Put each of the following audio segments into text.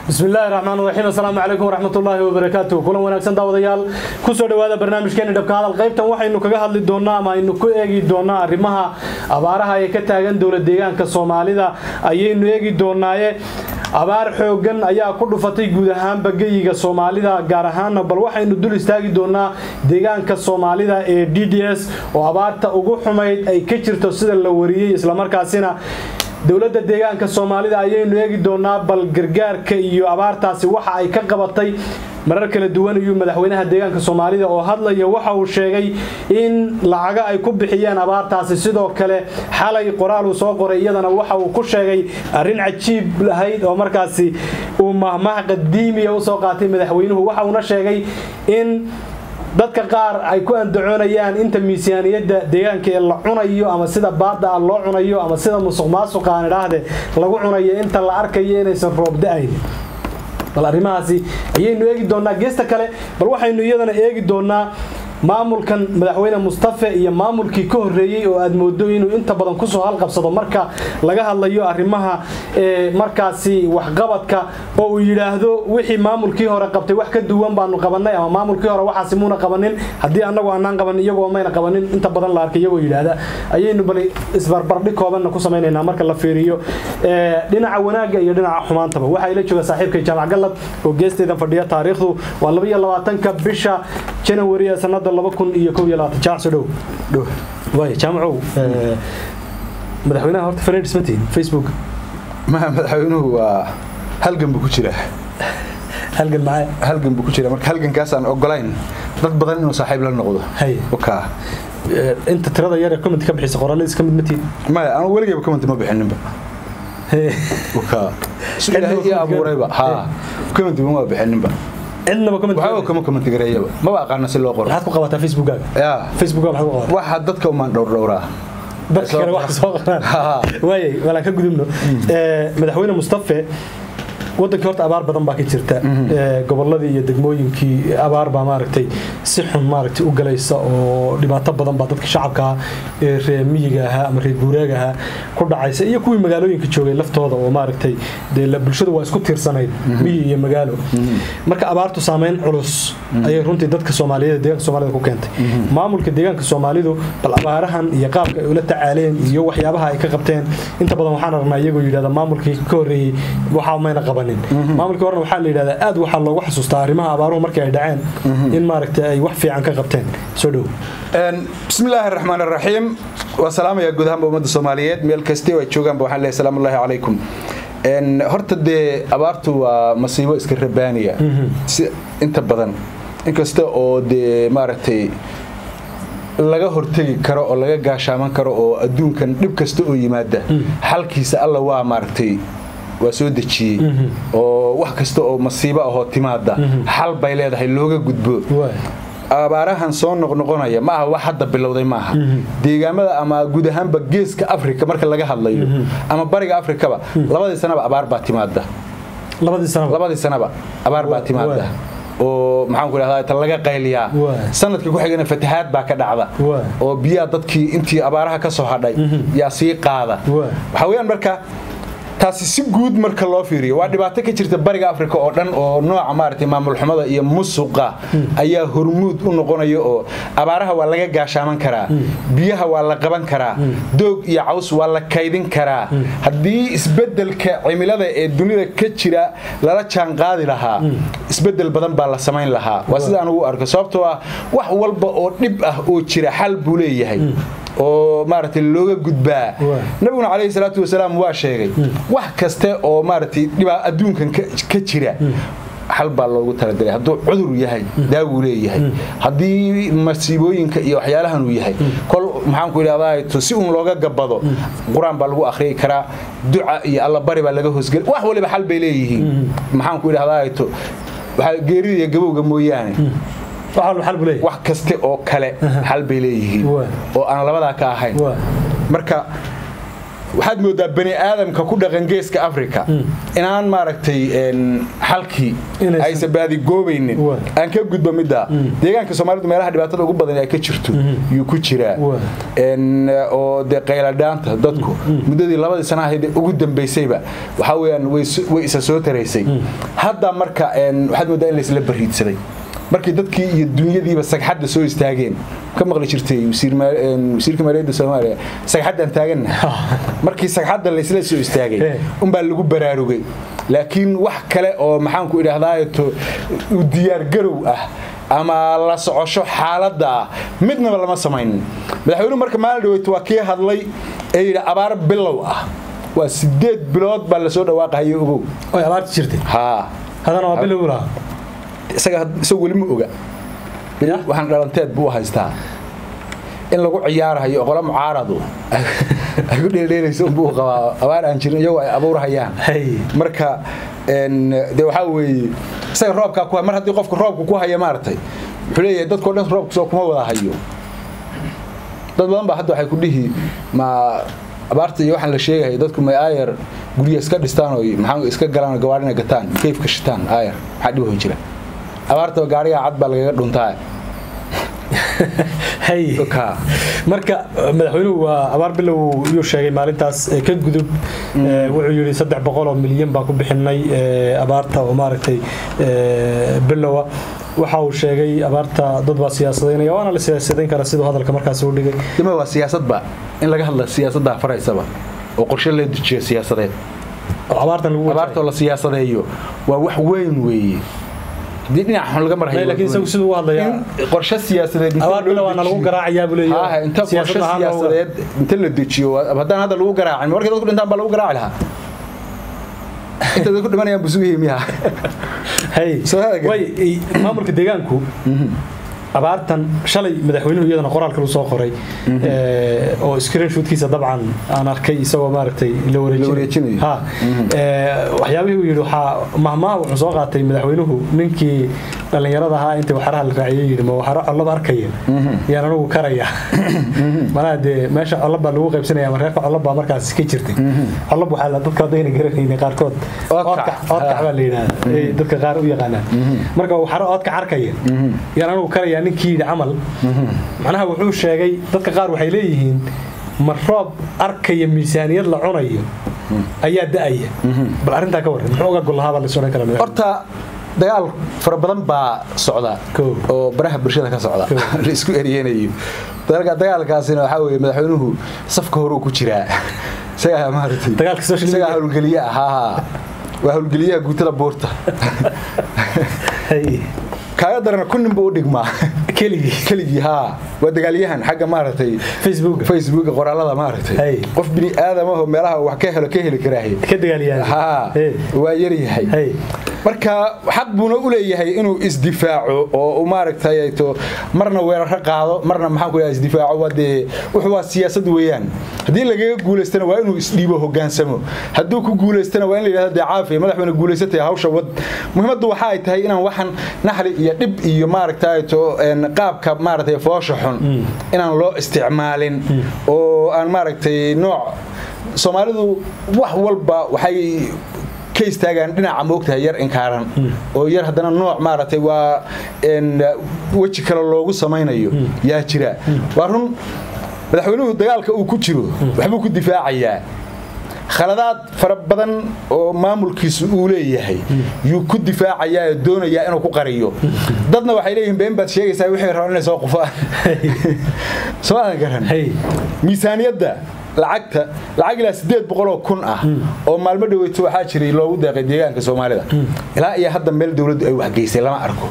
bismillahi raxmaan raxiim assalaamu calaykum waraxmatullaahi wabarakaatu kulan wanaagsan daawadayaal kusoo dhowaada barnaamijkeeni dhabka hadal qaybtan waxaynu kaga hadli doonaa ama aynu ku eegi doonaa arrimaha abaaraha ee ka taagan dowlad deegaanka soomaalida ayaynu eegi doonaaye abaar xoogan ayaa ku dhufatay guud ahaanba geyiga soomaalida gaar ahaana bal waxaynu dul istaagi doonaa deegaanka soomaalida ee d d s oo abaarta ugu xumayd ay ka jirto sida la wariyey islamarkaasina dowladda deegaanka soomaalida ayaynu eegi doonaa bal gargaarka iyo abaartaasi waxa ay ka qabatay marar kala duwan iyuu madaxweynaha deegaanka soomaalida oo hadlaya waxa uu sheegay in lacaga ay ku bixiyeen abaartaasi sidoo kale xalay qoraal uu soo qoray iyadana waxa uu ku sheegay arrin cajiib lahayd oo markaasi uu mahmah qadiimiya usoo qaatay madaxweynuhu waxa uuna sheegay in dadka qaar ay ku andacoonayaan inta miisaaniyadda deegaanka ee la cunayo ama sida baada ah loo cunayo ama sida musuq maasuqa aan idhaahde lagu cunayo inta la arkayo inaysan roob da-ayn bal arrimahaasi ayaynu eegi doonaa geesta kale bal waxaynu iyadana eegi doonaa maamulkan madaxweyne mustafe iyo maamulkii ka horeeyey oo aad moodo inuu inta badan kusoo halqabsado marka laga hadlayo arrimaha markaasi waxqabadka oo uu yidhaahdo wixii maamulkii hore qabtay wax ka duwan baanu qabanay ama maamulkii hore waxaasi muuna qabanin haddii anagu aanaan qabanin iyagoo mayna qabanin inta badan la arkay iyagoo yidhaahda ayaynu bal isbarbardhig koobanna ku samaynaynaa marka la fiiriyo dhinaca wanaagga iyo dhinaca xumaantaba waxaa ila jooga saaxiibkay jaamac gallad oo geesteedan fadhiya taariikhdu waa labaiyo labaatanka bisha janawari ee sanada jaamacow madaxweynaha horta fanayd ismatiin facebook madaxweynuhu waa halgan buu ku jira halgan maxay halgan buu ku jira marka halgankaasaan ogolayn dad badan inuu saaxiib la noqdo wakaa inta tirada yar ee comment ka bixisa qoraaladiis ka mid matiin maya anu weligayba comment ma bixininba wakaa su ilaahay ii abuurayba ha comment ma bixininba cidnaba waxba kama comment gareeyaba maba aqaana si loo qoro maxaad ku qabataa facebookkaaga ya facebookkaaga maxaad ku qabataa waxa dadka umaan dhowrdhowraa dadka kale wax soo qoraan waayay walaan ka gudubno madaxweyne mustafe wadankii horta abaar badan baa ka jirta goboladii iyo degmooyinkii abaar baa maaragtay si xun maaragtay u galaysa oo dhibaato badan baa dadka shacabka ee reer miyiga ahaa ama reer guuraaga ahaa ku dhacaysa iyo kuwii magaalooyinka joogay laftooda oo maaragtay dee bulshadu waa isku tiirsanayd miyi iyo magaalo marka abaartu saameyn culus ayay runtii dadka soomaaliyeed deegaanka soomaalida ku keentay maamulka deegaanka soomaalidu bal abaarahan iyo qaabka ay ula tacaaleen iyo waxyaabaha ay ka qabteen inta badan waxaan aragnaa iyagoo yidhahda maamulkii ka horreeyey waxaa mayna qaban maamulkii horena waxaa la yidhahdaa aad waxaa loogu xasuustaa arrimaha abaaruhu markii ay dhaceen in maaragta ay wax fiican ka qabteen soo dhow bismillaahi raxmaan raxiim waa salaamayaa guud ahaanba ummadda soomaaliyeed meel kastay oo ay joogaanba waxaan leeyahay salaamullaahi calaykum horta dee abaartu waa masiibo iska rabaaniya si inta badan inkasta oo dee maaragtay laga hortegi karo oo laga gaashaaman karo oo adduunkan dhib kasta oo yimaada xalkiisa alla waa maaragtay waa soo dejiyey oo wax kasta oo masiibo ahoo timaada xal bay leedahay looga gudbo abaarahan soo noqnoqonaya ma aha wax hadda bilowday maaha deegaamada ama guud ahaanba geeska afrika marka laga hadlayo ama bariga afrikaba labadii sanaba abaar baa timaada labadii sanaba abaar baa timaada oo maxaanku idhahdaa ta laga qayliyaa sanadka ku xigana fatahaad baa ka dhacda oo biyaha dadkii intii abaaraha ka soo hadhay yaa sii qaada waxaa weyaan marka taasi si guud marka loo fiiriyo waa dhibaato ka jirta bariga afrika oo dhan oo nooca maaragtay maamulxumada iyo musuqa ayaa hormuud u noqonaya oo abaaraha waa laga gaashaaman karaa biyaha waa la qaban karaa doog iyo caws waa la kaydin karaa haddii isbedelka cimilada ee dunida ka jira lala jaanqaadi lahaa isbedel badan baa la samayn lahaa waa sida aan ugu arko sababtoo ah wax walba oo dhib ah oo jira xal buu leeyahay oo maaragtay looga gudbaa nabiguna calayhi salaatu wasalaam waa sheegay wax kaste oo maaragtay dhibaa adduunkan ka jira xal baa loogu talagalay hadduu cudur yahay daawuu leeyahay haddii masiibooyinka iyo waxyaalahan uu yahay kol maxaanku idhahdaa si uun looga gabado qur-aan baa lagu akhriyi karaa duca iyo allabari baa laga hoosgeli wax waliba xal bay leeyihiin maxaanku idhahdaa geerida iyo gabowga mooyaane wax kaste oo kale xal bay leeyihiin oo aan labadaa ka ahayn marka waxaad moodaa bani aadamka ku dhaqan geeska africa inaan maaragtay xalkii Inaysan- aysan baadigoobaynin Waa. aan ka gudbo midda deegaanka soomaalidu meelaha dhibaatada ugu badan ay ka jirto yuu ku jiraa Waa. En, oo dee qayladhaanta dadku muddadii labadii sana ahayd ee ugu dambaysayba waxaa weyaan way s- way isa soo taraysay hadda marka en, waxaad moodaa in laysla bariidsaday markii dadkii iyo dunyadiiba sagxadda soo istaageen ka maqli jirtay wasiir ma- en, wasiirka maaliyadda soomaaliya sagxaddaan taaganna markii sagxadda laysla soo istaagay Eh. unbaa lagu baraarugay laakiin wax kale oo maxaanku idhahdaato u diyaargarow ah ama la socosho xaaladda ah midnaba lama samaynin madaxweynuhu marka maalin dhaweyto waa kii hadlay ee yidhi abaar bilow ah waa sideed bilood baa lasoo dhawaaqahayo ogow oy abaarta jirtay haa haddana waa bilow lahaa isaga had- isagu weli ma oga Ya? waxaan dhalanteed buu u haystaa in lagu ciyaarahayo qolo mucaaradu ay ku dheeldheelayso unbuu qabaa abaar aan jirin iyagoo ay abuurhayaan Hay. marka en, de waxaa weeye isaga roobkaa ku mar haddii qofka roobka ku haya maaragtay wuxuu leeyahay dadkao dhan roobka soo kuma wada hayo dad badan baa hadda waxay ku dhihi ma abaarta iyo waxaan la sheegaya dadku may aayar gurya iska dhistaan oo maxaa iska galaan oo gawaarina gataan kayfka shitaan aayar maxaa dhib jira abaartaba gaariga cad baa lagaga dhuntaa hay ka marka eh, madaxweynuhu waa abaar bilow yuu sheegay maalintaas eh, ka gudub Eh, wuxuu yidhi saddex boqol oo milyan baan ku bixinay eh, abaarta oo maaragtay eh, bilowa waxa uu sheegay abaarta dad baa siyaasadaynaya waana la siyaasadayn karaa siduu hadalka markaas u dhigay dima waa siyaasadba in laga hadla siyaasadda faraysaba oo qorshe la dejiyo siyaasadeed oo abaartan lagu abaartoo la siyaasadeeyo waa wax weyn weeye haddii dhinac xun laga marhayo laakiin isagu siduu u hadlayaa in qorshe siyaasadeed inta abaar loo bilow waana lagu dejiyo- garaacayaa buu Haa, leeyahay inta qorshe siyaasad ahaan looga- siyaasadeed inta la dejiyo waa- haddaan hadda lagu garaacin markay dadku dhintaan baa lagu garaaci lahaa inta dadku dhimanayaan buu sugayay miyaha hay Soo hagaag. way i- maamulka deegaanku abaartan shalay madaxweynuhu iyadana qoraalka uu soo qoray ee, oo screenshotkiisa dabcan aan arkay isagoo maaragtay la wareejinayo. wareejinayo ha ee, waxyaabihii uu yidhi waxaa mahmaha wuxuu soo qaatay madaxweynuhu ninkii dhallinyarada ahaa intii waxaraha la raaciyay yidhi ma waxaro collaba arkaya yaan anigu karaya malaha dee meesha collab baa lagu qaybsanaya mareerka collab baa markaas ka jirtay collab waxaa la dadka haddayna garanaynin qaarkood Oodkac. oodkac oodkac baa la yidhahdaa ee dadka qaar u yaqaanaan marka waxaro oodkac arkaya yaan anigu karaya ninkii yidhi camal macnaha wuxuu sheegay dadka qaar waxay leeyihiin ma roob arkaya miisaaniyad la cunayo ayaa da'aya bal arrintaa ka warran muxuu uga golahaabaa la sodhan karaa horta dagaal fara badan baa socda Kow. oo baraha bulshada ka socda Kow. la isku eriyanayo Dagaalka- dagaalkaasina waxaa weeye madaxweynuhu safka horuu ku jiraa isagaa maaragtay Dagaalka social media. isagaa howlgeliye ah haa, haa. waa howlgeliyaha guutada buurta Hay, kaaga darana kunnin buu u dhigmaa keligii keligii haa waa dagaalyahan xagga maaragtay facebook facebooka qoraalada maaragtay Hey. qof bini aadamahoo meelaha wax ka helo ka heli karaahe ka dagaalyahay haa Hey. waa yaryahay Hey. marka xaq buuna u leeyahay inuu isdifaaco oo uu maaragtay to marna weeraro qaado marna maxaan ku dhaha isdifaaco waa dee wuxuu waa siyaasad weeyaan haddii lagaga guulaystana waa inuu isdhiibo hogaansamo hadduu ku guulaystana waa in la yidhahdo dee caafiya madaxweyne guulaysatay hawsha wad muhiimaddu waxa ay tahay inaan waxan naxli iyo dhib iyo maaragtay to een, qaabka maaragtay foosha xun inaan loo isticmaalin oo aan maaragtay nooc soomaalidu wax walba waxay ka istaagaan dhinaca moogtahay yar inkaaran oo yar haddana nooc maaragtay waa een, weji kale loogu samaynayo yaa jira waa run madaxweynuhu dagaalka uu ku jiro waxbuu ku difaacayaa khaladaad fara badan oo maamulkiisu uu leeyahay yuu ku difaacayaa ee doonayaa inuu ku qariyo dadna waxay leeyihiin been baad sheegaysaa wixii rabaan inay soo qufaan soo aan garan Hey. miisaaniyadda lacagta lacag ilaa sideed boqoloo kun ah oo maalmo dhaweyto waxaa jiray loogu deeqay deegaanka soomaalida ilaa iyo hadda meel dowladdu ay waxgeysay lama arko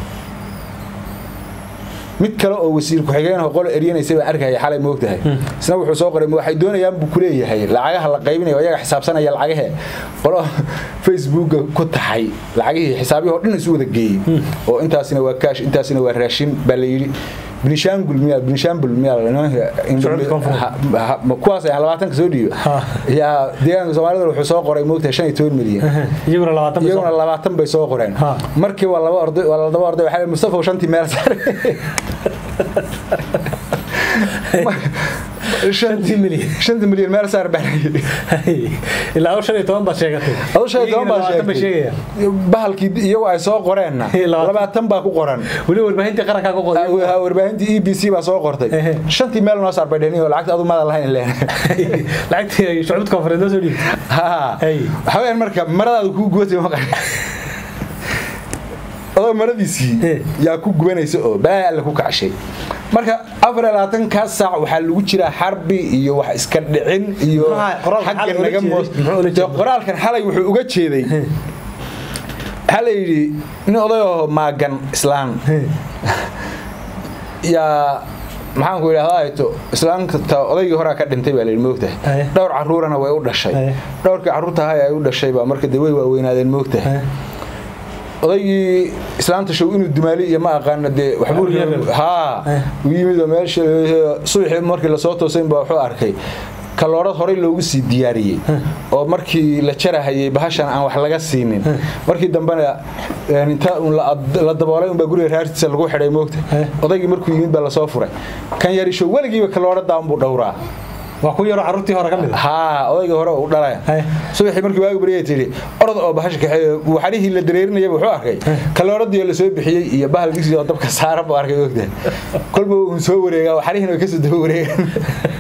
mid kale oo wasiir ku-xigeen oo qolo eryanaysay baan arkaya xalay moogtahay isna wuxuu soo qoray waxay doonayaan buu ku leeyahay lacagaha la qaybinayo ayaga xisaabsanaya lacagahe qolo facebooka ku taxay lacagihii xisaabihii oo dhan isu wada geeyey oo intaasina waa kaash intaasina waa raashin baa la yidhi binishaangul miyaa binishaangul Socodka koonfur. miyaa kuwaas ayaan labaatanka soo dhiibo Ha. yaa deegaanka soomaalida wuxuu soo qoray moogtahay shan iyo toban milyan iyaguna labaatan bay soo- iyaguna labaatan bay soo qoreen Ha. markii waa laba orday waa laba orday waxaa mustafa shantii meel saaray shantii milyan shanta milyan meel saar baa ilaa aw shan iyo toban baad sheegatay adu shan iyo toban baa Iyagana labaatan bay sheegtay sheegayaan bahalkii iyagu ay soo qoreenna Labaatan. labaatan baa ku qoran weli warbaahintii qarankaa ku qoday Ha, warbaahintii e b c baa soo qortay Ehe. shantii meel noo saar bay dheheen oo lacagta adu maada lahayn leen lacagtii shucbad konfareed noo soo dhiibtay ha Hey. waxaa weyaan marka maradaadu kuu gubatay maqan adoo maradiisii Eh. yaa ku gubanaysa oo balaa alla ku kacshay marka afar iyo labaatankaas saac waxaa lagu jiraa xarbi iyo wax iska dhicin iyo Muxuu ahaa? Qoraalkan xagga xalay ula naga jeeday? moos Muxuu ula Dee jeeday? qoraalkan xalay wuxuu uga jeeday waxaa la yidhi nin odayoo maagan islaan yaa maxaan ku idhahdaa ayto islaamta odaygii horaa ka dhintay baa layidhi moogtahay Aye. dhowr caruurana way u dhashay Aye. dhowrkii carruurta ahay ay u dhashay baa marka dee way waaweynaadeen moogtahay odaygii islaamta show inuu dumaali iyo ma aqaano dee waxbuu Waxbuu yeelay. haa Eh. u yimid oo meesha subaxii markii lasoo toosayn baa wuxuu arkay kaloorad horey loogu sii diyaariyey oo markii la jarahayay bahashan aan wax laga siinin markii dambena een, inta uun la ad- la daboolay unbaa guriga raartiisa lagu xidhay moogta Eh. odaygii markuu yimid baa lasoo furay kan yarisho weligiiba kalooradaa unbuu dhowraa waa ku yaroo carruurtii hore ka mid ah haa odaygii hore u dhalaya Hey. subaxii markii waagu baryay tidhi orod oo bahasha kaxeeyo waxarihii la dareerinayay wuxuu arkay kalooradii oo lasoo bixiyey iyo bahal digsi oo dabka saaran buu arkay ogta kolba uun soo wareegaa waxarihiina way kasoo daba wareegaan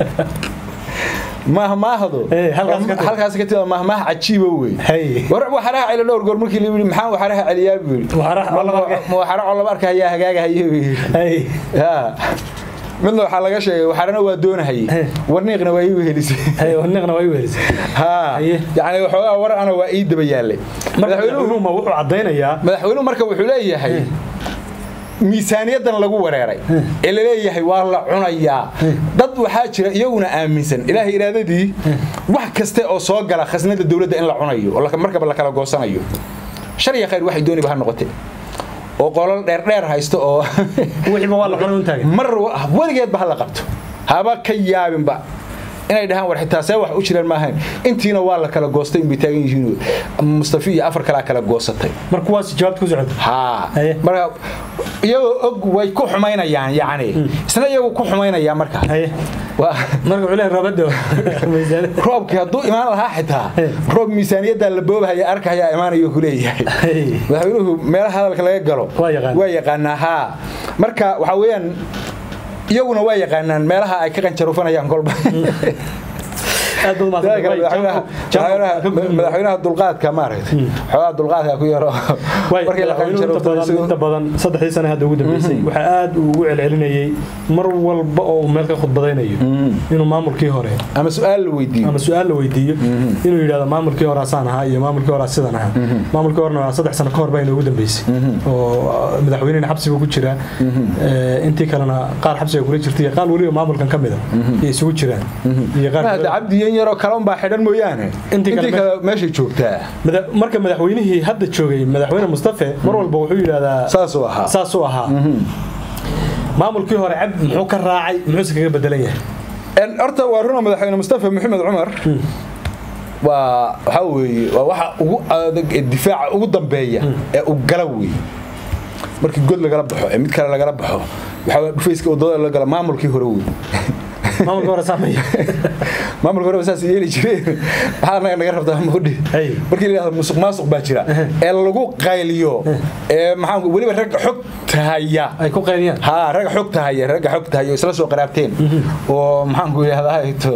mahmaahdo Eh, halkaas ka tag. halkaas ka tida mahmaah cajiiba wey Hey. war waxaraha celi dhowr goor markii la yidhi maxaa waxaraha celiyaa buu yidhi Waxaraha oo laba arkay. ma waxara oo laba arkayaa hagaagahaye buu yidhi Hey. yaa midna waxaa laga sheegay waxarana waa doonahayey Eh. warniiqna waa ii wehelisay Hey, waniqna waa i weelisay haa Haye. yacni waxoogaa war ana waa ii daba yaallay marka madaxweynuhu madaxweynuhu ma wuxuu caddaynayaa madaxweynuhu marka wuxuu leeyahay miisaaniyadan lagu wareeray ee la leeyahay waa la cunayaa dad waxaa jira iyaguna aaminsan ilaahay iraadadii wax kaste oo soo gala khasnada dowladda in la cunayo oo la- markaba la kala goosanayo shar iyo khayr waxay dooniba ha noqote oo qolal dheerdheer haysto oo wixiiba waa la cunay un taagan mar weligeedba ha la qabto haba ka yaabinba inay dhahaan war xitaa see wax u jiraan maahayn intiina waa la kala goostay inbay taagan yihiin mustafi iyo afar kalaa kala goosatay mar kuwaas jawaabta ku socota haa Haye. marka iyagoo og way ku xumaynayaan yacni isna iyagu ku xumaynayaan marka haye waa marka wuxuu leeyahay roobada miisaaniyad roobkii hadduu imaan lahaa xitaa Hey. roob miisaaniyadda la boobahaya arkayaa imaanayo ku leeyahay Hey. madaxweynuhu meelaha hadalka laga galo Waa yaqaan. waa yaqaanaa haa marka waxaa weeyaan iyaguna waa yaqaanaan meelaha ay ka qanjaruufanayaan kolba aad baad Sidoo kale mahadsantahay. madaxweynaha- madaxweynaha madaxweynaha dulqaadka maaragtay xoogaa dulqaadka ku yaro Way, markii la madaxweynuhu inta badan qanjaruufto inta badan saddexdii sane hadda ugu dambeysay waxaa aad uu ugu celcelinayay mar walba oo uu meel ka khudbadaynayo inuu maamulkii hore ama su-aal la weydiiyo ama su-aal la weydiiyo inuu yidhahdo maamulkii hore asaan ahaa iyo maamulkii hore sidan ahaa maamulkii horena waa saddex sano ka hor baa inoogu dambeysay oo madaxweynena xabsiga ku jira ee, intii kalena qaar xabsiga kula jirta iyo qaar weliba maamulkan ka mida iyo isugu jiraan iyo qaar mahada cabdi yan yaroo kale unbaa xidhan mooyaane Intii kale intii kale meeshay joogtaa Mada- marka madaxweynihii hadda joogay madaxweyne mustafe mar walba wuxuu yidhahdaa saasuu ahaa saasuu ahaa maamulkii hore cabdi muxuu ka raacay muxuuse kaga bedelan yahay En, horta waa runa madaxweyne mustafa maxamed cumar waa waxaa weeye waa waxa ugu adag ee difaaca ugu dambeeya ee u gala wey markii god lagala baxo ee mid kale lagala baxo waxaa weeye dhufayska wadada la gala maamulkii hore wey maamulkii hore saamaya maamulka hore saas yeeli jireen maxaa anaga naga rabtaa mudhi Hey. markii la yidhahdo musuq maasuq baa jira ee lagu qayliyo ee maxaan ku- weliba rag xog tahaya ay ku qaydiyaan haa rag xog tahaya ragga xog tahaya oo isla soo qaraabteen oo maxaan ku yidhahdaa ito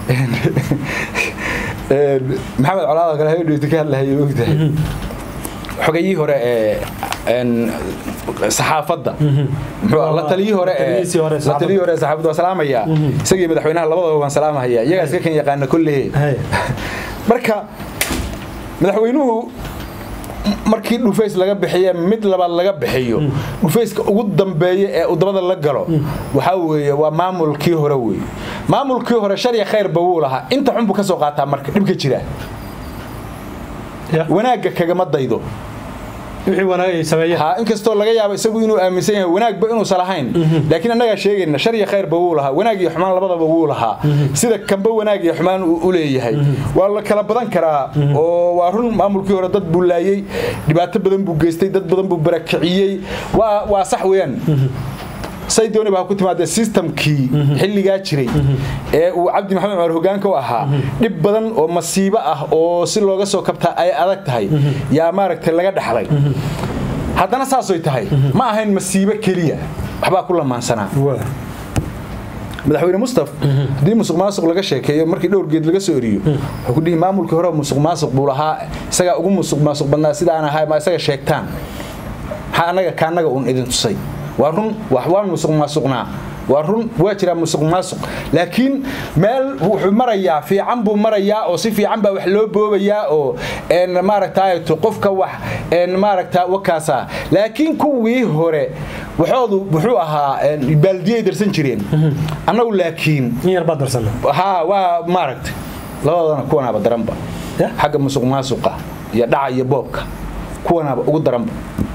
maxamed colaada kale habeenheyta ka hadlahaya ogtahay xogayihii hore ee een, saxaafadda muxuu ah, la taliyii hore ee Taliyihii hore la taliyii hore ee saxaafadda waan salaamaya isagii madaxweynaha labadaba waan salaamahaya iyagaa iska kan yaqaana kolley Hey. marka madaxweynuhu markii dhufays laga bixiye mid labaad laga bixiyo dhufayska ugu dambeeya ee udabada la galo waxaa weeye waa maamulkii hore wey maamulkii hore sharya khayrba wuu lahaa inta xun buu ka soo qaataa marka dhibka jira Ya. wanaagga kagama daydo wixii wanaag ay sameeyeen ha inkastoo laga yaabo isagu inuu aaminsan yahay wanaagba inuusan lahayn laakiin annagaa sheegayna shar iyo khayrba wuu lahaa wanaag iyo xumaan labadaba wuu lahaa sida kanba wanaag iyo xumaan uu u leeyahay waa la kala badan karaa oo waa run maamulkii hore dad buu laayey dhibaato badan buu geystay dad badan buu barakiciyey waa waa sax weeyaan say dooni baa ku timaadee systemkii xilligaa jiray ee uu cabdi maxamed cumar hogaanka u ahaa dhib badan oo masiibo ah oo si looga soo kabtaa ay adag tahay yaa maaragtay laga dhaxlay haddana saasoy tahay ma ahayn masiibo keliya waxbaa ku lamaansanaa madaxweyne mustaf haddii musuq maasuq laga sheekeeyo markii dhowr geed laga soo eriyo wuxuu ku dhihi maamulkii hore musuq maasuq buu lahaa isagaa ugu musuq maasuq badnaa sidaan ahay ma isaga sheegtaan maxaa annaga kaannaga uun idin tusay waa run wax waan musuq maasuqnaa waa run waa jiraa musuq maasuq laakiin meel wuxuu marayaa fiican buu marayaa oo si fiican baa wax loo boobayaa oo maaragtaato qofka wax maaragta wakaasa laakiin kuwii hore waxoodu wuxuu ahaa baaldiyay darsan jireen annagu laakiin ha waa maaragtay labadana kuwanaaba daranba xagga musuq maasuqa iyo dhaca iyo boobka kuwanaaba ugu daranba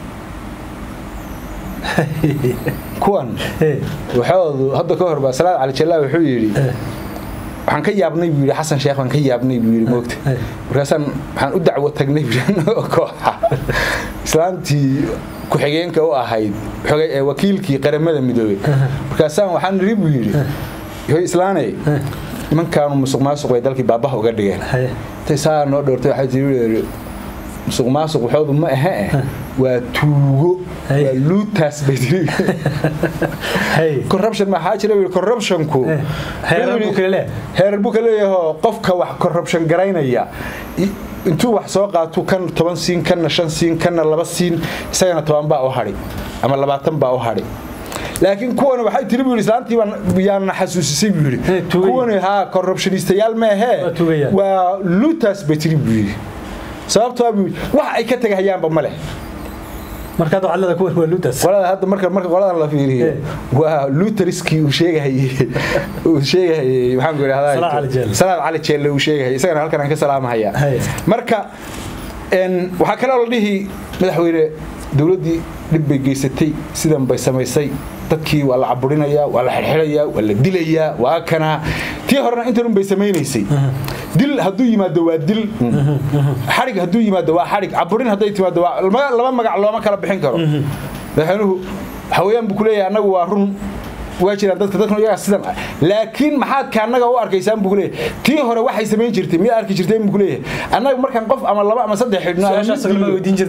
kuwan waxoodu hadda ka hor baa salaad cali jallaa wuxuu yidhi waxaan ka yaabnay buu yidhi xasan sheekh baan ka yaabnay buu yidhi moogta markaasaan waxaan u dacwo tagnay buu yidhi kooxa islaantii ku-xigeenka u ahayd wakiilkii qaramada midoobey markaasaan waxaan niri buu yidhi yoy islaanay nimankaanu musuq maasuq bay dalkii baabaha uga dhigeen intay saa noo dhowrtay waxay tii musuq maasuq waxoodu ma ahe eh waa tuugo waa luutaas bay tiri corruption maxaa jira buu corruptionku heerar buu ka leeyahay qofka wax corruption garaynaya intuu wax soo qaatuu kan toban siin kanna shan siin kanna laba siin isagana toban baa u hadhi ama labaatan baa u hadhi laakiin kuwan waxay tiri buu yidhi islaantii yaana xasuusisay buu yidhi kuwan haa corruptionistayaal meehee waa luutaas bay tiri buu yidhi sababtoo buu wax ay ka tagahayaanba ma leh markaad wacdada kuwan waa luutas qolada hadda marka marka qoladan la fiiriyo waa luteriskii uu sheegahayay uu sheegahayay maxaan ku idhahdaa salaad cali jeelle uu sheegahayay isagana halkan aan ka salaamahaya marka waxaa kaloo la dhihi madaxweyne dowladdii dhib bay geysatay sidan bay samaysay dadkii waa la caburinayaa waa la xirxirayaa waa la dilayaa waa kanaa tii horena intanun bay samaynaysay dil hadduu yimaado waa dil xarig hadduu yimaado waa xarig caburin hadday timaado waa laba magac looma kala bixin karo madaxweynuhu waxaweyaan buu kuleeyahay annagu waa run waa jiraan dadka dadkan iyagaa sidan ah laakiin maxaad ka annaga u arkaysaan buu kuleeyahay tii hore waxay samayn jirtay miyaa arki jirteen buu kuleeyahay annaga markaan qof ama laba ama saddex xidhno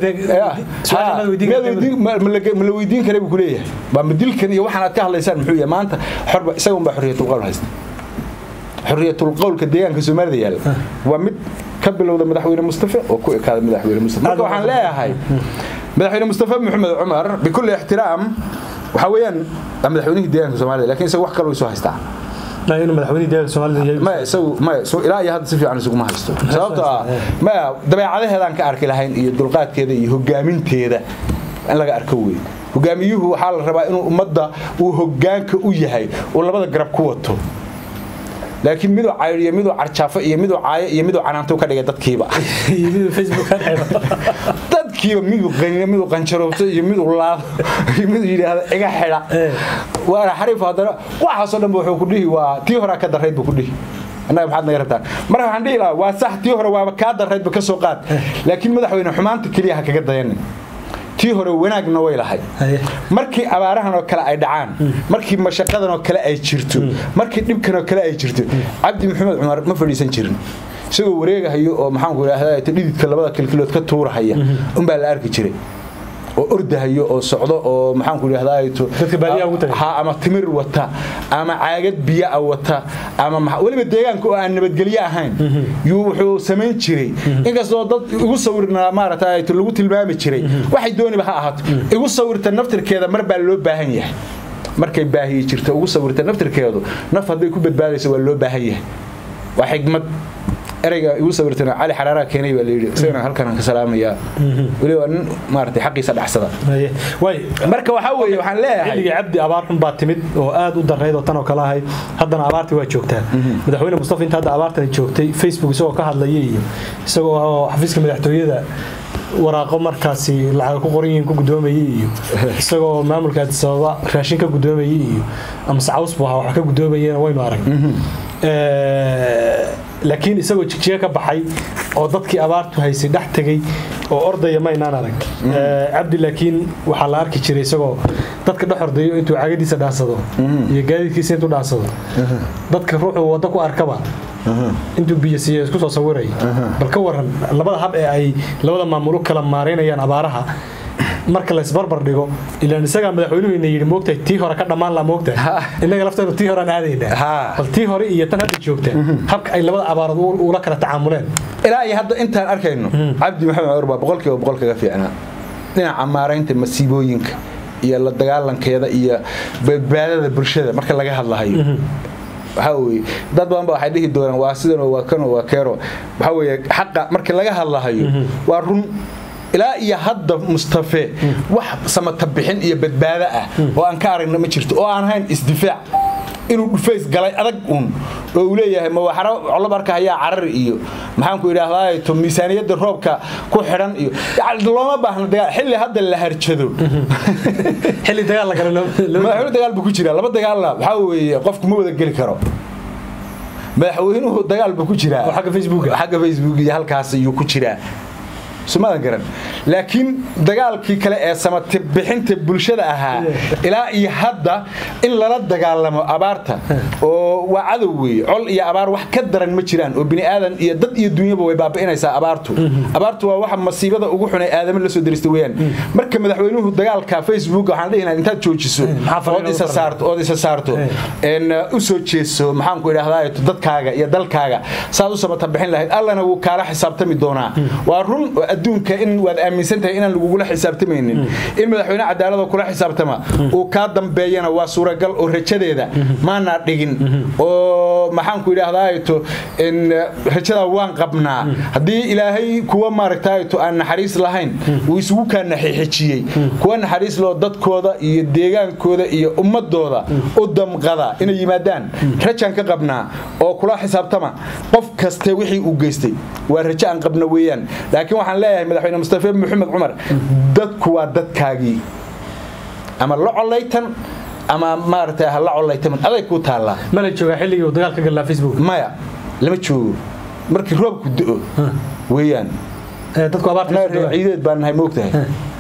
ma la weydiin kara buu kuleeyahay waa madilkan iyo waxaan aad ka hadlaysaan muxuu yahay maanta xorba isagun baa xorriyatulqowl haysta xorriyatulqowlka deegaanka soomaalida yaalla waa mid ka bilowda madaxweyne mustafe oo ku ekaada madaxweyne mustafe marka waxaan leeyahay madaxweyne mustafe maxamed cumar bikulli ixtiraam waxaa weeyaan waa madaxweynihii deegaanka soomaalida lakiin isaga wax kaloo isoo haystaa inuu madaxweynihii deegaanka soomaalida maya isagu maya ilaa iyo hadda si fiican isuguma haysto sababtoo ah maya dabeecadaheedaan ka arki lahayn iyo dulqaadkeeda iyo hogaaminteeda in laga arko wey hogaamiyuhu waxaa la rabaa inuu ummadda uu hogaanka u yahay uu labada garab ku wato laakiin miduu cayr iyo miduu carjaafo iyo miduu caayo iyo miduu canaanto ka dhigay dadkiiba dadkiiba miduu qaniino miduu qanjaroobto iyo miduu laado iyo miduu yidhaahdo iga xidha waana xariif haddana waxaasoo dhan wuxuu ku dhihi waa tii horaa ka darrayd buu ku dhihi annaga maxaad naga rabtaan marka waxaan dhihi lahaa waa sax tii hore waaba kaa darraydba ka soo qaad laakiin madaxweyne xumaanta keliya ha kaga dayanin tii hore wanaagna way lahay markii abaarahan oo kale ay dhacaan markii mashaqadan oo kale ay jirto markii dhibkan oo kale ay jirto cabdi maxamed cumar ma fadhiisan jirin isagoo wareegahayo oo maxaanku idhahdaa dhididka labada kilkilood ka tuurahaya unbaa la arki jiray oo ordahayo oo socdo oo maxaanku idhahdaa ama timir wata ama caagad biyaa wata ama weliba deegaanka oo aan nabadgelyo ahayn yuu wuxuu samayn jiray inkastoo dad igu sawirna maarata lagu tilmaami jiray waxay dooniba ha ahaato igu sawirta naftirkeeda mar baa loo baahan yahay markay baahiyi jirta ugu sawirta naftirkeedu naf hadday ku badbaadayso waa loo baahan yahay waa xigmad ereyga igu sawirtana cali xaraaraha keenay baa layidhi isagana halkan ka salaamayaa weliba nin maaragtay xaqiisa dhacsada marka waxaa weeye waxaan leeyahay xilligii cabdi abaar xun baa timid oo aad u darnayd oo tan oo kale ahayd haddana abaartii waa joogtaa madaxweyne mustafa inta hadda abaartani joogtay facebook isagoo ka hadlaya iyo isagoo xafiiska madaxtooyada waraaqo markaasi lacag ku qoran yihiin ku gudoomayay iyo isagoo maamulka addis ababa raashin ka gudoomayay iyo amase caws buu ahaa wax ka gudoomayeen waynu arag laakiin isagoo jigjiga ka baxay oo dadkii abaartu haysay dhex tegey oo ordaya maynaan arag cabdi laakiin waxaa la arki jiray isagoo dadka dhex ordayo intuu cagadiisa dhaansado iyo gaadiidkiisa intuu dhaansado dadka ruuxuu waddo ku arkaba intuu biyo siiya isku soo sawiray bal ka waran labada hab ee ay labada maamul u kala maareynayaan abaaraha marka la isbarbar dhigo ilaan isagaa madaxweynuhuyna yidhi moogtahay tii hore ka dhammaan laa moogtahay innaga lafteenu tii horean aadaynaa bal tii hore iyo tan hadda joogta habka ay labada abaarood ula kala tacaamuleen ilaa iyo hadda intaan arkayno cabdi maxamed cumar baa boqolkiiba boqol kaga fiicnaa dhinaca maaraynta masiibooyinka iyo la dagaalankeeda iyo badbaadada bulshada marka laga hadlahayo waxaa weye dad badan ba waxay dhihi doonaan waa sidan waa kano waa keero waxaa weye xaqa marka laga hadlahayo waa run ilaa iyo hadda mustafe wax samata bixin iyo badbaado ah oo aan ka aragna ma jirto oo aan hayn isdifaac inuu dhufays galay adag uun oo uu leeyahay ma waxaro colob arka hayaa carari iyo maxaanku idhaahdaa to miisaaniyadda roobka ku xidhan iyo looma baahna dagaal xilli hadda la harjado xilli dagaal madaxweyne dagaal buu ku jiraa laba dagaalna waxaa weeye qofku ma wada geli karo madaxweynuhu dagaal buu ku jiraa xagga facebook xagga facebook iyo halkaas ayuu ku jiraa sumadan garan laakiin dagaalkii kale ee samati bixinta bulshada ahaa ilaa iyo hadda in lala dagaalamo abaarta oo waa cadow weeye col iyo abaar wax ka daran ma jiraan oo bini aadan iyo dad iyo dunyaba way baabi'inaysaa abaartu abaartu waa waxa masiibada ugu xun ee aadama la soo dirista weeyaan marka madaxweynuhu dagaalka facebook waxaan dhihi lahaa intaad joojiso ood isa saarto ood isa saarto een u soo jeeso maxaan ku idhaahdaa dadkaaga iyo dalkaaga saad u samata bixin lahayd allana wuu kaala xisaabtami doonaa waa run adduunka in waad aaminsan tahay inaan lagugula xisaabtamaynin in madaxweyne cadaalada kula xisaabtama uu kaa dambeeyana waa suuragal oo rajadeeda maanaa dhigin oo maxaanku idhaahdaato rajada waan qabnaa haddii ilaahay kuwa maaragtaato aan naxariis lahayn uu isugu kaa naxixijiyey kuwa naxariis loo dadkooda iyo deegaankooda iyo ummadooda u damqada inay yimaadaan rajaan ka qabnaa oo kula xisaabtama qof kaste wixii uu geystay waa rajo aan qabna weeyaan laakiin waxaan leeyahay madaxweyne mustafe maxamed cumar dadku waa dadkaagii ama la colaytan ama maaragtay ha la colaytaman aday kuu taallaa mala joogaa xilligii uu dagaal ka galaa facebook maya lama joogo markii roobku do weeyaan dadku abaarta ciideed baan nahay moogtahay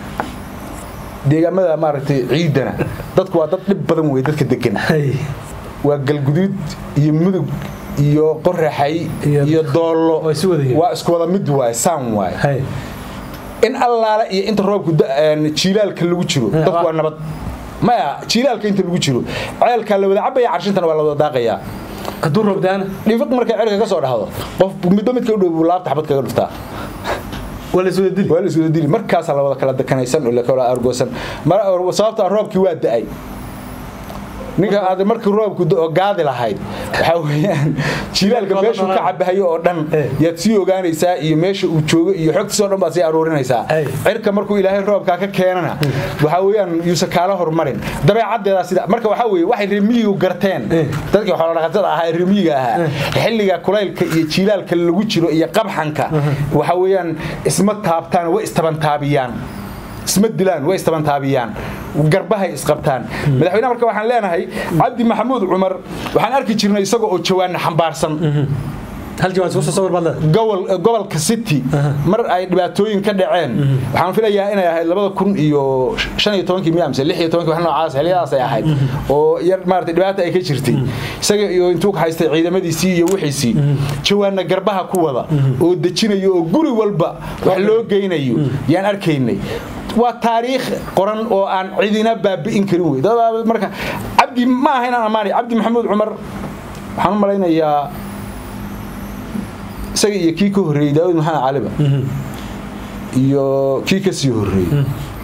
deegaamada maaragtay ciidana dadku waa dad dhib badan wey dadka degan waa galguduud iyo mudug iyo qoraxay iyo doollo waa isku wada mid waay saan waay in allaale iyo inta roobku jiilaalka lagu jiro dadku waa nabad maya jiilaalka inta lagu jiro ceelkaa la wada cabaya carshintana waa la wada daaqayaa hadduu roobdaana dhifiq markay cerka ka soo dhahdo qof midba midka u dhow buu laabta xabad kaga dhuftaa waa la iswada dili markaasaa la wada kala dekanaysan oo lakala argoosan sababtaa roobkii waa da'ay ninka aad markii roobku oo gaadi lahayd waxaa weeyaan jilaalka meeshuu ka cabahayo oo dhan yaad sii ogaanaysaa iyo meesha uu joogo iyo xogtiisa oo dhan baad sii aruurinaysaa cirka markuu ilaahay roobkaa ka keenana waxaa weeyaan yuusan kaala hormarin dabeecaddeedaa sida marka waxaa weeye waxay remiyigu garteen dadkii xoolodhaqatada ahaa ee remiyiga ahaa xilliga kulaylka iyo jilaalka lagu jiro iyo qabxanka waxaa weeyaan isma taabtaan way istabantaabiyaan isma dilaan way istabantaabiyaan garbahay isqabtaan madaxweynaha marka waxaan leenahay cabdi maxamuud cumar waxaan arki jirnay isagoo oo jawaana xambaarsan gobolka city mar ay dhibaatooyin ka dhaceen waxaan filayaa inay ahayd labada kun iyo shan iyo tobankii miya mise lix iyo tobankii wax noocaas xilliyadaas ay ahayd oo yar maarata dhibaata ay ka jirtay isaga iyo intuu ka haystay ciidamadiisii iyo wixiisii jawaana garbaha ku wada oo dejinayo oo guri walba wax loo geynayo yaan arkaynay waa taariikh qoran oo aan cidina baabi'in karin wey marka cabdi ma aha inaan ammaanay cabdi maxamuud cumar waxaan u malaynayaa isaga iyo kii ka horreeyey daawud maxamed caliba iyo kii ka sii horreeyey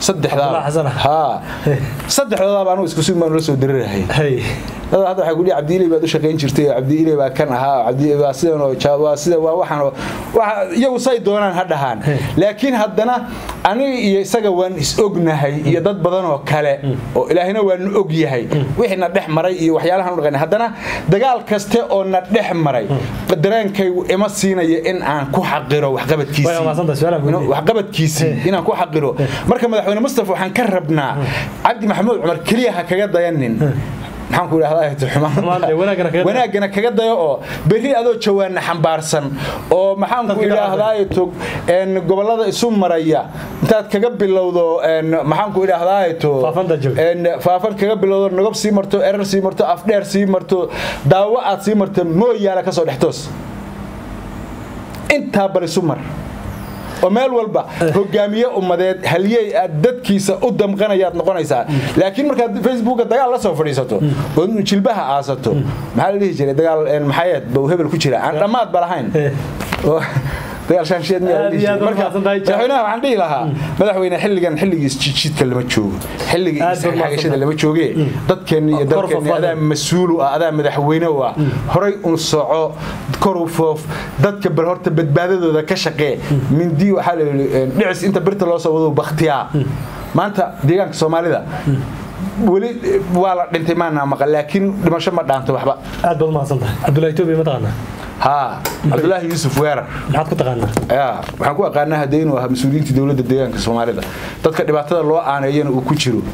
saddexdoodaaba anugu isku sug baanu la soo darirahay dad hadda waxay ku dhihi cabdiiley baad u shaqayn jirtay oo cabdiiley baa kan ahaa cabdiiley baa sidan oo waa sida waa waxaan oo iyagu say doonaan ha dhahaan laakiin haddana aniga iyo isaga waan is ognahay iyo dad badan oo kale oo ilaahina waa na og yahay wixii na dhex maray iyo waxyaalahan u dhaqan haddana dagaal kaste oo na dhex maray dareenkaygu ima siinaya in aan ku xaqiro waxqabadkiisii inaan ku xaqiro marka madaxweyne mustafa waxaan ka rabnaa cabdi maxamuud cumar keliya ha kaga dayanin maxaan ku idhahdaa Xumaanta, wanaagana kaga dayo. wanaagana kaga dayo oo berri adoo jawaana xambaarsan oo maxaan ku Dadka idhahdaa tog een gobolada isu maraya intaad kaga bilowdo een maxaan ku idhahdaa to Faafanta joog. een faafan kaga bilowdo nagob sii marto erar sii marto afdheer sii marto daawo aad sii marto mooyaala ka soo dhextoos intaa bal isu mar oo meel walba hogaamiye ummadeed halyey aad dadkiisa u damqanayaad noqonaysaa laakiin markaad facebooka dagaal la soo fadhiisato oo jilbaha aasato maxaa la dhihi jiray dagaal een, maxayeed bau hebel ku jira aan dhammaad ba lahayn oo dagaal shaansheed miyaa la Aad dhihi iyo aad jiray. u Marka, mahadsan tahay, Jack. madaxweynaha waxaan dhihi lahaa madaxweyne xilligan xilligiis jidka lama joogo xilligii Aad baad mahadsan isxagashada tahay. lama jooge dadkeenni iyo Kor dalkeenni fadlan. adaa mas-uul u ah adaa madaxweyne u ah horay un soco kor u foof dadka bal horta badbaadadooda ka shaqee mindi waxaa la yidhi een, dhicis inta birta loo soo wado bakhtiyaa maanta deegaanka soomaalida weli eh, waa la dhintay maanaa maqan laakiin dhimasho ma dhaanto waxba aad baad mahadsan tahay cabdullahi etoobiya ma taqaanaa haa cabdulaahi yuusuf weerar maxaad ku taqaanaa yaa waxaan ku aqaanaa haddee inuu ahaa mas-uuliyiinta dowladda deegaanka soomaalida dadka dhibaatada loo aaneeyana uu ku jiro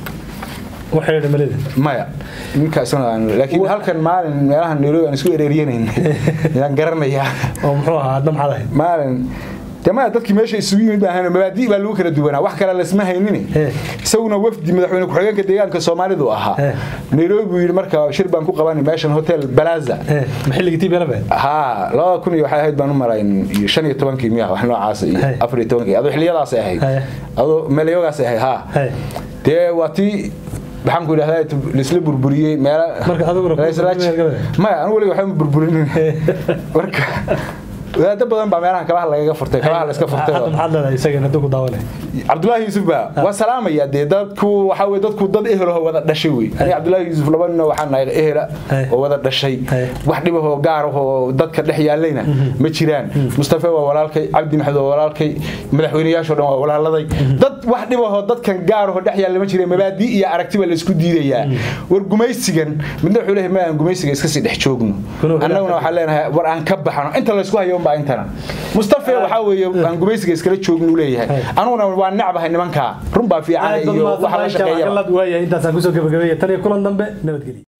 waxay dhamalida maya ninkaasna aan laakiin halkan maalin meelaha nairobi aan isku ereeriyanayn yaan garanayaa oo muxuu ahaa adna maxaad ahayd maalin de maya dadkii meesha isugu yimid baahan mabaadi' baa lagu kala duwanaa wax kale lasma haynin Eh. isaguna wafdi madaxweyne ku-xigeenka deegaanka soomaalidu ahaa Eh. nairobi buu yidhi marka shir baan ku qabanay meeshan hotel balaza Eh, ma xilligii tiibela been haa labada kun iyo waxay ahayd baan u malayn iyo shan iyo tobankii miya wax noocaas iyo Hey. afar iyo tobankii adoo xiliyadaasay ahayd Hey. adoo meelayogaasay ahayd haa Hey. dee waa tii maxaan ku idhahdaa laisla burburiyey meela Marka adiguna ku Laisla- burburin galbeed? maya anigu weliga waxba ma burburinin marka wadaado badan baa meelahan kabaha lagaga furtay kabaha la iska furtay hadda oo- maxaad leedahay isagana hadduu ku daawanay cabdulaahi yuusuf baa waa salaamaya dee dadku waxaa weye dadku dad ehelaho wada dhashay wey aniga cabdulaahi yuusuf laba nina waxaa nahay ehela Hey. oo wada dhashay Hey. wax dhibahoo gaar ahoo dadka dhex yaalayna ma jiraan mustafa waa walaalkay cabdi maxamed waa walaalkay madaxweynayaashoo dhan waa walaaladay dad wax dhibahoo dadkan gaar ahoo dhex yaalla ma jireen mabaadi iyo aragtiba la isku diidayaa war gumaysigan midna wuxuu leeyahay ma aan gumaysiga iska sii dhex joogno Kuna- annaguna waxaan leenahay war aan ka baxano inta laysku hayo unbaa intana mustafa waxaa weeye aan gumaysiga iskala joognu leeyahay Hey. anuguna waa necbahay nimankaa run baa fiican aad baad iyo mahadsan waxa la tahay shaqeeya jaamac galad waaya intaasaan kusoo gabagabeeya tan iyo kulan dambe nabadgelyo